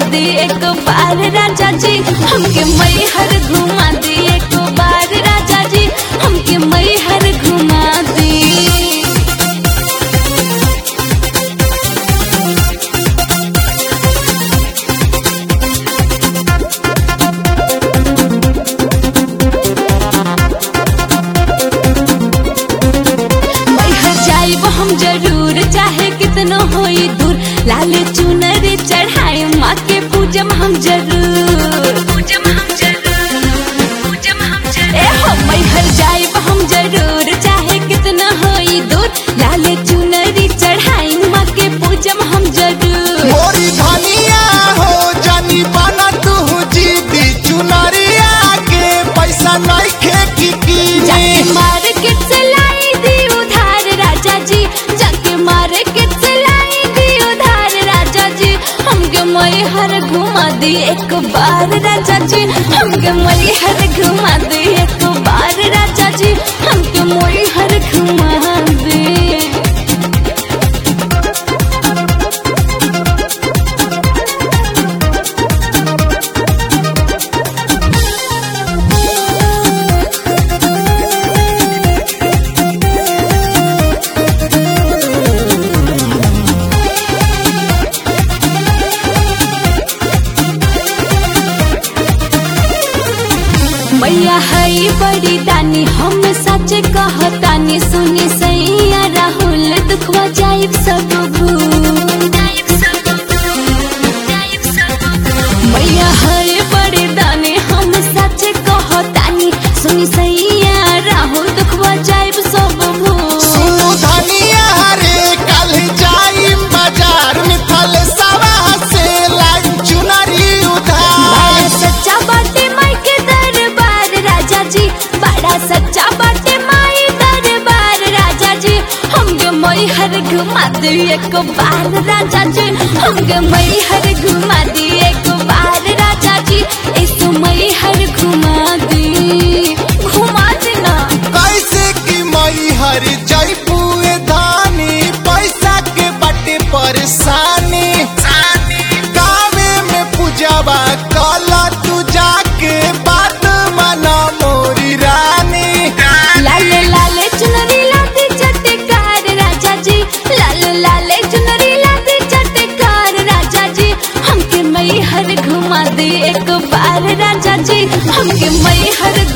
दी एक बार राजा जी हमके मई हर घुमा दी एक बार राजा जी हमके मई हर घुमा दी मैहर जाइब हम जरूर चाहे कितनो होई दूर लाल चुनर चढ़ाए माँ के पूजम हम जरूर पूजम हम जरूर पूजम हम जरूर ए हो मैहर जाइब हम जरूर चाहे कितना होई दूर लाल चुनर चढ़ाए माँ के पूजम हम जरूर मोरी धनिया हो जानी बना तू जीती चुनरिया के पैसा नहीं खे की जाके कीनी मार्केट से लाई दी उधार राजा जी जाके मार्केट से लाई दी उधार राजा जी हमके मई हर घुमा दी एक बार राजा जी हमके मई हर घुमा दी एक बार राजा जी हमके मई हर घुमा दी मैया हई बड़ी दानी हम सच कहतानी सुनी सैया राहुल दुखवा जाइब सब भूल मैया हई बड़ी दानी हम सच कहतानी सुनी सैया राहुल दुखवा जाइब सब भूल सुनु धनिया रे कल जाई बाजार में थल सवा से लाई चुनरी उधार बड़ा सच्चा बाटे माई के दरबार राजा जी बड़ा सच्चा बाटे माई दरबार राजा जी हमके मई हर घुमा दी एक बार राजा जी हमके मई हर घुमा दी एक बार राजा जी इस मई हर घुमा दी घुमा देना कैसे की मई हर जयपुए धानी पैसा के बटे परेशानी गावे में पूजावा कला तू जाके बात मना मोरी रानी लाल लाल चुनरी लाती चटकार राजा जी लाल लाल चुनरी लाती चटकार राजा जी हमके मई हर घुमा दी एक बार राजा जी हमके मई हर